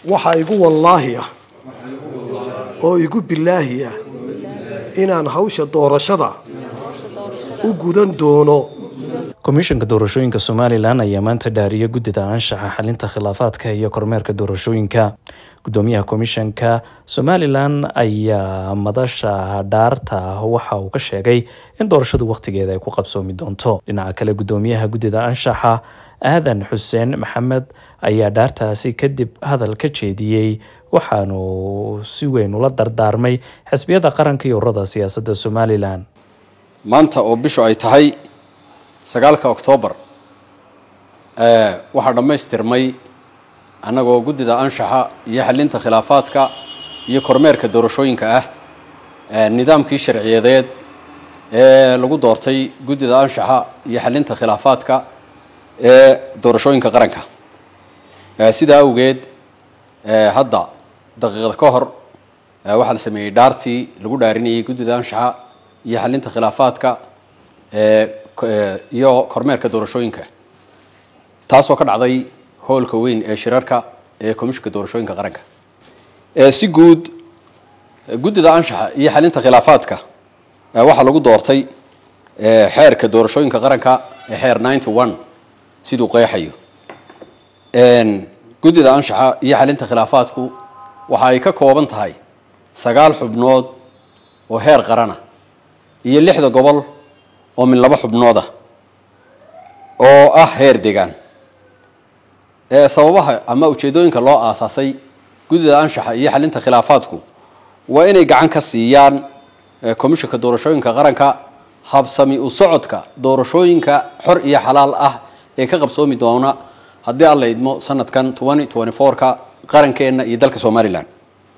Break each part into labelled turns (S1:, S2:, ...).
S1: waxaa igu wallaahi ah oo igu bilaahi ah inaan hawsha doorashada u gudan doono
S2: komishanka doorashooyinka somalilan ayaa maanta dhaariyay guddida anshaxa xalinta khilaafaadka iyo kormeerka doorashooyinka gudoomiyaha komishanka somalilan ayaa madasha dhaarta waxa uu ka sheegay in doorashadu wakhtigeeda ay ku qabsoomi doonto dhinaca kale gudoomiyaha guddida anshaxa aadan xuseen maxamed ayaa dhaartaasi kadib hadal ka jeediyey waxaanu si weyn ula dardaarmay xisbiyada qaranka iyo ururada siyaasadda somalilan
S3: maanta oo bishu ay tahay sagaalka oktoobar waxaa dhammaystirmay annagoo guddida anshaxa iyo xalinta khilaafaadka iyo kormeerka doorashooyinka ah nidaamkii sharciyadeed ee lagu doortay guddida anshaxa iyo xalinta khilaafaadka ee doorashooyinka qaranka sidaa awgeed hadda daqiiqda ka hor waxaa la sameeyey dhaartii lagu dhaarinayay guddida anshaxa iyo xalinta khilaafaadka iyo kormeerka doorashooyinka taasoo ka dhacday hoolka weyn ee shirarka ee komishinka doorashooyinka qaranka si guud guddida anshaxa iyo xalinta khilaafaadka waxaa lagu doortay xeerka doorashooyinka qaranka ee xeer ninety one siduu qeexayo guddida anshaxa iyo xalinta khilaafaadku waxa ay ka kooban tahay sagaal xubnood oo heer qarana iyo lixda gobol oo min laba xubnood ah oo ah heer degaan sababaha ama ujeedooyinka loo aasaasay guddida anshaxa iyo xalinta khilaafaadku waa inay gacan ka siiyaan komishinka doorashooyinka qaranka habsami u socodka doorashooyinka xor iyo xalaal ah ee ka qabsoomi doona haddii aan la idmo sanadkan twenty twenty four-ka qarankeenna iyo dalka somalilan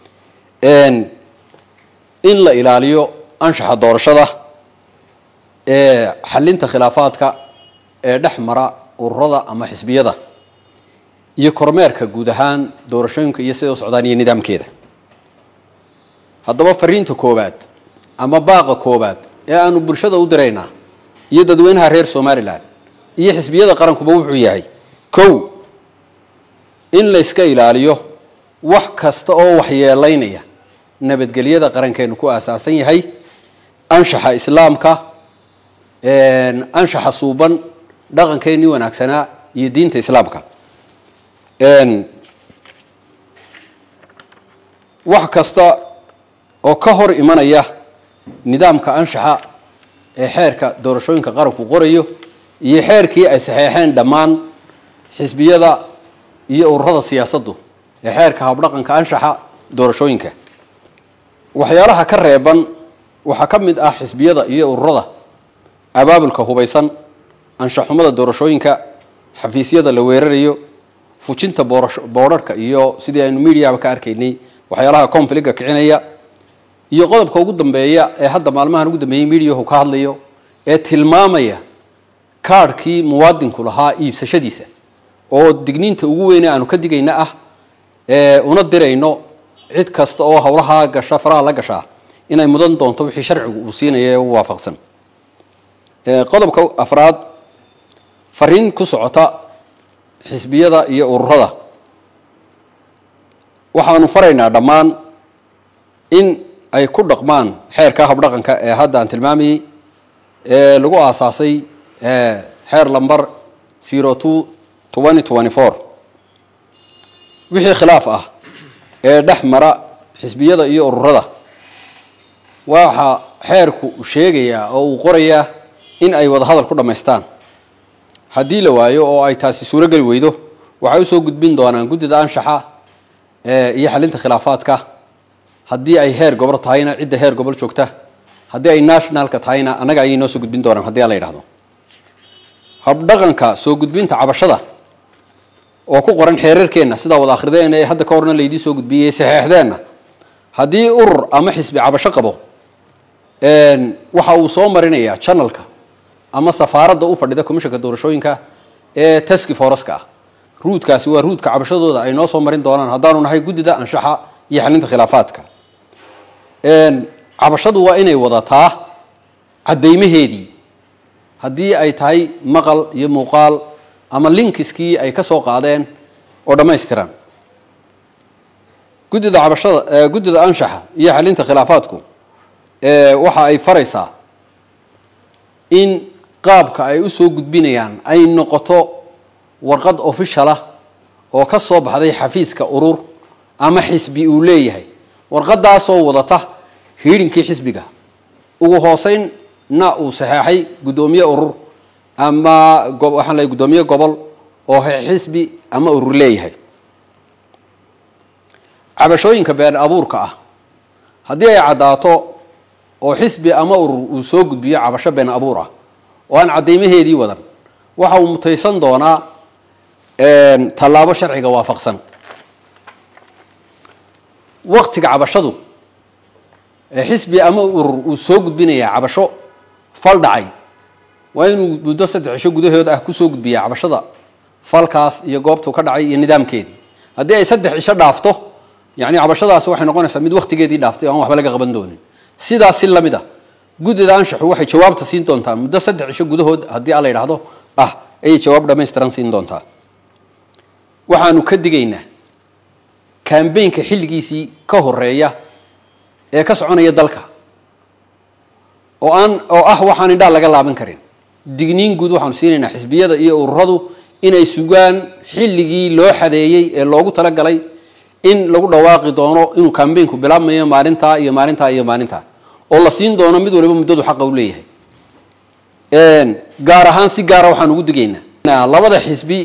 S3: in la ilaaliyo anshaxa doorashada ee xalinta khilaafaadka ee dhex mara ururada ama xisbiyada iyo kormeerka guud ahaan doorashooyinka iyo siday u socdaan iyo nidaamkeeda haddaba fariinta koowaad ama baaqa koowaad ee aanu bulshada u diraynaa iyo dadweynaha reer somalilan iyo xisbiyada qarankuba wuxuu yahay kow in la yska ilaaliyo wax kasta oo waxyeelaynaya nabadgelyada qarankeenu ku aasaasan yahay anshaxa islaamka anshaxa suuban dhaqankeennii wanaagsanaa iyo diinta islaamka wax kasta oo ka hor imanaya nidaamka anshaxa ee xeerka doorashooyinka qaranku qorayo iyo xeerkii ay saxeexeen dhammaan xisbiyada iyo ururada siyaasaddu ee xeerka habdhaqanka anshaxa doorashooyinka waxyaalaha ka reeban waxaa ka mid ah xisbiyada iyo ururada abaabulka hubaysan anshaxumada doorashooyinka xafiisyada la weerarayo fujinta boodharhka iyo sidii aynu mediaba ka arkaynay waxyaalaha confliga kicinaya iyo qodobka ugu dambeeya ee hadda maalmahan ugu dambeeyey mediahu ka hadlayo ee tilmaamaya kaadhkii muwaadinku lahaa iibsashadiisa oo digniinta ugu weyne aanu ka digayna ah una dirayno cid kasta oo howlahaa gasha faraha la gashaa inay mudan doonto wixii sharcigu uu siinaya ee u waafaqsan qodobka afraad fariin ku socota xisbiyada iyo ururada waxaanu faraynaa dhammaan in ay ku dhaqmaan xeerka habdhaqanka ee hadda aan tilmaamayey ee lagu aasaasay xeer lamber zero two twenty twenty four wixii khilaaf ah ee dhex mara xisbiyada iyo ururada waxa xeerku sheegayaa oo uu qorayaa in ay wada hadal ku dhammaystaan haddii la waayo oo ay taasi suurogeli weydo waxay usoo gudbin doonaan guddida anshaxa iyo xalinta khilaafaadka haddii ay heer gobol tahayna cidda heer gobol joogta haddii ay nationalka tahayna annaga ayay noo soo gudbin doonaan haddii aan la yidhahdo habdhaqanka soo gudbinta cabashada oo ku qoran xeerarkeenna sidaa wada akhrideen ee hadda ka horna laydii soo gudbiyey saxeexdeenna haddii urur ama xisbi cabasho qabo waxa uu soo marinayaa janalka ama safaaradda u fadhida commishanka doorashooyinka ee taski foreska ah ruudkaasi waa ruudka cabashadooda ay noo soo marin doonaan haddaanu nahay guddida anshaxa iyo xalinta khilaafaadka cabashadu waa inay wadataa caddaymaheedii haddii ay tahay maqal iyo muuqaal ama linkiskii ay ka soo qaadeen oo dhammaystiran guddida cabashada guddida anshaxa iyo xalinta khilaafaadku waxa ay faraysaa in qaabka ay usoo gudbinayaan ay noqoto warqad official ah oo ka soo baxday xafiiska urur ama xisbi uu leeyahay warqadaasoo wadata hiidhinkii xisbiga ugu hooseynna uu saxeexay guddoomiye urur ama waxaan leeyahy guddoomiye gobol oo xisbi ama urur leeyahay cabashooyinka been abuurka ah haddii ay caddaato oo xisbi ama urur uu soo gudbiyo cabasho been abuur ah oo aan caddaymaheedii wadan waxa uu mutaysan doonaa tallaabo sharciga waafaqsan waktiga cabashadu ee xisbi ama urur uu soo gudbinayaa cabasho fal dhacay waa inuu muddo saddex cisho gudahood ah kusoo gudbiyaa cabashada falkaas iyo goobtuu ka dhacay iyo nidaamkeedii haddii ay saddex cisho dhaafto yani cabashadaasi waxay noqonaysaa mid waktigeedii dhaaftay o aan waxba laga qaban doonin sidaas si lamid a guddida anshaxu waxay jawaabta siin doontaa muddo saddex cisho gudahood haddii alla yidhaahdo ah ayay jawaab dhamaystiran siin doontaa waxaanu ka digaynaa kambeynka xilligiisii ka horeeya ee ka soconaya dalka oo aan oo ah waxaan indhaa laga laaban karin digniin guud waxaanu siinaynaa xisbiyada iyo ururadu inay sugaan xilligii loo xadeeyey ee loogu talagalay in lagu dhawaaqi doono inuu kambeynku bilaabmayo maalintaa iyo maalintaa iyo maalintaa oo la siin doono mid waliba muddadu xaqa u leeyahay gaar ahaan si gaara waxaan ugu digaynaa labada xisbi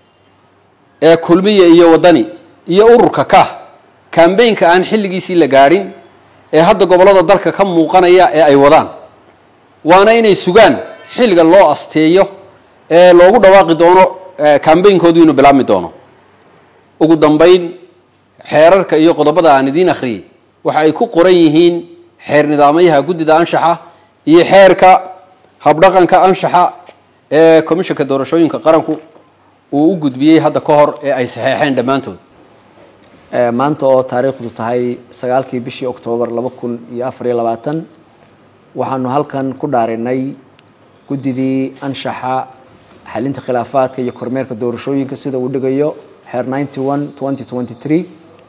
S3: ee kulmiya iyo waddani iyo ururka ka kambeynka aan xilligiisii la gaadhin ee hadda gobollada dalka ka muuqanaya ee ay wadaan waana inay sugaan xilliga loo asteeyo ee loogu dhawaaqi doono kambeynkoodu inuu bilaabmi doono ugu dambayn xeerarka iyo qodobada aan idiin akhriyey waxa ay ku qoran yihiin xeer nidaamayaha guddida anshaxa iyo xeerka habdhaqanka anshaxa ee commishanka doorashooyinka qaranku uu u gudbiyey hadda ka hor ee ay saxeexeen dhammaantood
S4: maanta oo taariikhdu tahay sagaalkii bishii oktoobar laba kun iyo afar iyo labaatan waxaanu halkan ku dhaarinay guddidii anshaxa xalinta khilaafaadka iyo kormeerka doorashooyinka sida uu dhigayo xeer ninety one twenty twenty three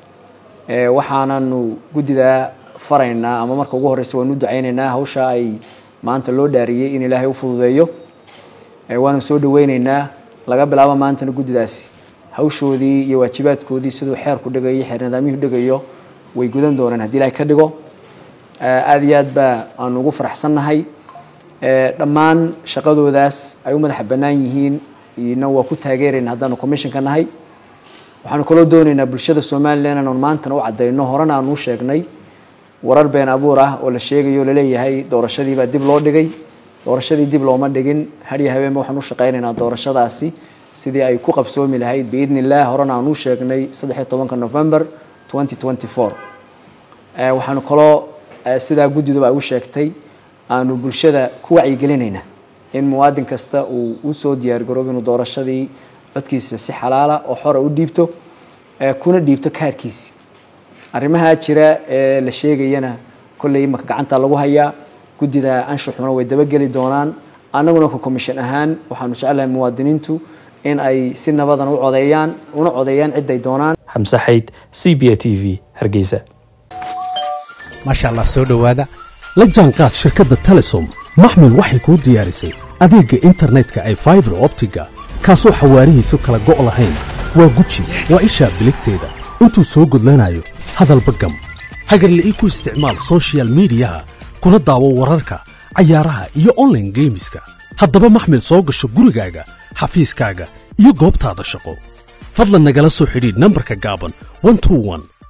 S4: waxaananu guddidaa faraynaa ama marka ugu horreysa waanu u ducaynaynaa hawsha ay maanta loo dhaariyey in ilaahay u fududeeyo waanu soo dhaweyneynaa laga bilaabo maantana guddidaasi hawshoodii iyo waajibaadkoodii siduu xeerku dhigayo xeer nidaamyuhu dhigayo way gudan doonaan haddii ilahay ka dhigo aada iyo aad baa aanu ugu faraxsannahay dhammaan shaqadoodaas ay u madaxa bannaan yihiin ina waa ku taageerayna haddaanu commissionka nahay waxaanu kaloo doonaynaa bulshada somalilan inaanu maantana u caddayno horena aanu u sheegnay warar been abuur ah oo la sheegayo laleeyahay doorashadiibaa dib loo dhigay doorashadii dib looma dhigin hadhiyo habeenba waxaan u shaqaynaynaa doorashadaasi sidii ay ku qabsoomi lahayd biidni illah horena aan u sheegnay saddexiyo tobanka november twenty twenty four waxaanu kaloo sidaa guddiduba ay u sheegtay aanu bulshada ku wacyigelinaynaa in muwaadin kasta uu usoo diyaargaroobo inuu doorashadii codkiisa si xalaala oo xora u dhiibto kuna dhiibto kaarkiisi arrimaha jira ee la sheegayana kolley imaka gacanta lagu hayaa guddida anshaxuna way dabageli doonaan annaguna ka commission ahaan waxaanu jecelahay muwaadiniintu in ay si nabadan u codeeyaan una codeeyaan ciday doonaan
S2: xamse xayd c b a t v hargeysa
S5: maasha allah soo dhowaada la jaanqaad shirkadda telesom maxmil waxay kuu diyaarisay adeegga internetka ay faibar optiga kaasoo xawaarihiisu kala go' lahayn waa guji waa ishaa biligteeda intuu soo gudlanayo hadalba gam hagarla ii ku isticmaal sochial midiyaha kuna daawo wararka cayaaraha iyo onlaine geemiska haddaba maxmil soo gasho gurigaaga xafiiskaaga iyo goobtaada shaqo fadlan nagala soo xidhiidh nambarka gaaban